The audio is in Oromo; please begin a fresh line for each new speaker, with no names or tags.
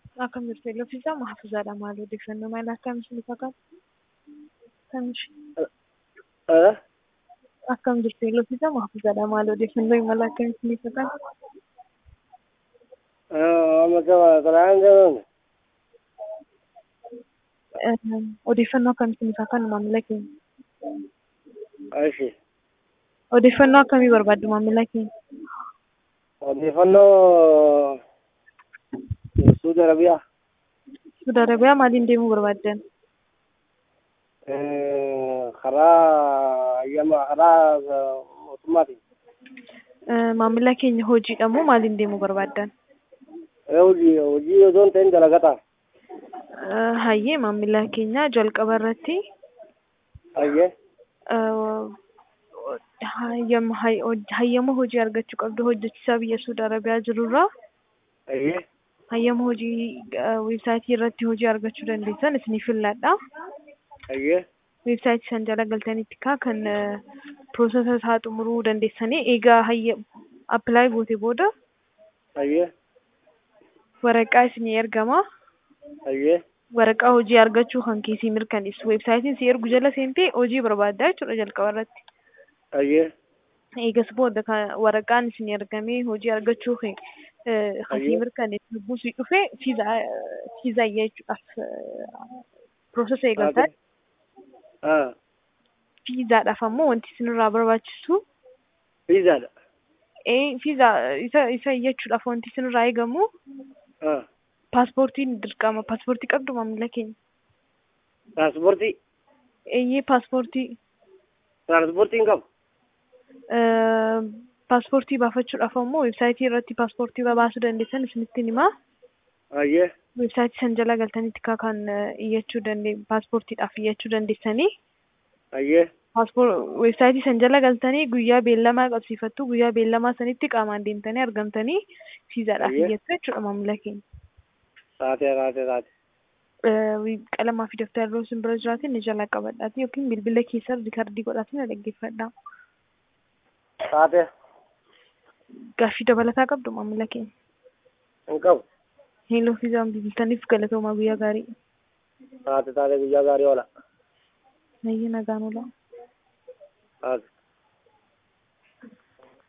Akkam jirtu Eelloofiisaa Mahfuuzaadha. Maal odeeffannoo maal akkam isin fakkaata?
Eh?
Akkam jirtu Eelloofiisaa Mahfuuzaadha. Maal odeeffannoo maal akkam isin fakkaata?
Amma kalaan jiruun
Odeeffannoo akkam isin fakkaata maamila keenya?
ashi
Odeeffannoo akkamii barbaaddu maamila keenya?
odeeffannoo Suudi Arabiyaa
Saudi Arabiyaa maaliin deemuu barbaaddan?
karaa hayyama karaa mootummaatiin
Maamila keenya hojiidha moo maaliin deemuu barbaaddan?
hojii hojii osoo hin ta'in dalagataa
Hayyee maamila keenya jalqaba irratti
hayyee
hayyama hayyama hojii argachuu qabdu hojjechiisaa biyya Saudi Arabiyaa jirurraa
hayyee
hayyama hojii weebsaayitii irratti hojii argachuu dandeessan isiniif filladha.
hayyee
Weebsaayitii san jala galtanitti kaa kan piroosesa isaa xumuruu dandeessanii eegaa hayya appilaayi goote booda
hayyee
waraqaa isinii ergama.
hayyee
Waraqaa hojii argachuu kan keessii mirkaneessu weebsaayitiin si ergu jala seentee hojii barbaaddaa jechuudha jalqaba irratti.
hayyee
Eegas booda kan waraqaan isinii ergamee hojii argachuu kan kasii mirkaneessu buusii dhufee fiizaa fiizaa jechuudhaaf piroosesa eegaltaa.
haa
Fiizaadhaaf ammoo wanti isinirraa barbaachisu
fiizaadha
ee fiizaa isa isa iyyachuudhaaf wanti isinirraa eegamu
haa
paaspoortiin dirqama. Paaspoortii qabdu maamila keenya.
tiraaspoortii
Eeyyee paaspoortii
tiraaspoortiin qabu
paaspoortii baafachuudhaaf ammoo weebsaayitii irratti paaspoortii baasuu dandeessan isinitti himaa.
hayyee
Weebsaayitii san jala galtanitti kaa kan iyyachuu dandee paaspoortiidhaaf iyyachuu dandeessanii.
hayyee
Weebsaayitii san jala galtanii guyyaa beellamaa qabsiifattu guyyaa beellamaa sanitti qaamaan deemtanii argamtanii fiizaadhaaf
Ayyee.
iyyattu jechuudha maamila keenya.
taatee taatee taate
qalamaa fi daftara yeroo isin bira jiraatin ni jala qabadhaati yookiin bilbila keessa riikardii godhaatiin dhaggeeffadha.
taatee
Gaaffii dabalataa qabdu maamila keenya.
hin qabu
Heeloo fi zaan bilbiltaniif galatoomaa guyyaa gaarii.
taate taate guyyaa gaarii oola
Nayyii nagaan oola.
taate